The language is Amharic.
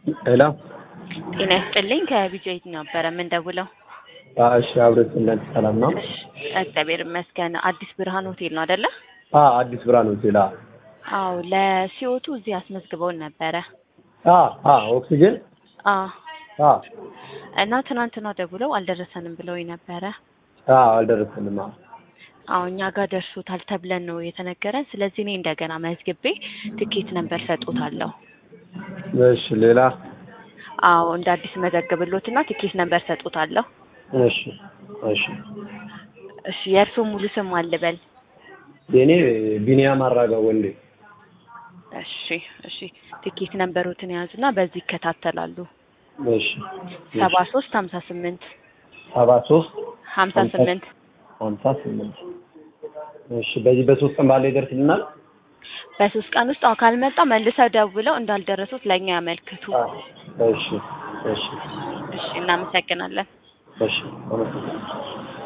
ሄሎ ጤና ይስጥልኝ ከቢጆይት ነበረ የምንደውለው። እሺ አብረስለን ሰላም ነው? እሺ እግዚአብሔር ይመስገን። አዲስ ብርሃን ሆቴል ነው አይደለ? አ አዲስ ብርሃን ሆቴል አ አዎ ለሲኦቱ እዚህ አስመዝግበውን ነበረ። አ አ ኦክሲጅን አ አ እና ትናንትና ደውለው አልደረሰንም ብለው ነበረ። አ አልደረሰንም። አ አዎ እኛ ጋር ደርሶታል ተብለን ነው የተነገረን። ስለዚህ እኔ እንደገና መዝግቤ ትኬት ነበር ሰጡታለሁ። እሺ ሌላ አዎ እንደ አዲስ መዘግብሎትና ትኬት ነበር ሰጡታለሁ። እሺ እሺ እሺ የእርስዎ ሙሉ ስም አልበል? የኔ ቢኒያም አራጋ ወንዴ። እሺ እሺ ትኬት ነንበሮትን የያዙና በዚህ ይከታተላሉ። እሺ ሰባ ሶስት ሀምሳ ስምንት ሰባ ሶስት ሀምሳ ስምንት ሀምሳ ስምንት እሺ በዚህ በሶስት ቀን ባለ ይደርስልናል? በሶስት ቀን ውስጥ አዎ ካልመጣ መልሰው ደውለው እንዳልደረሱት ለእኛ ያመልክቱ። አ እሺ እሺ እሺ እናመሰግናለን። እሺ አመሰግናለሁ።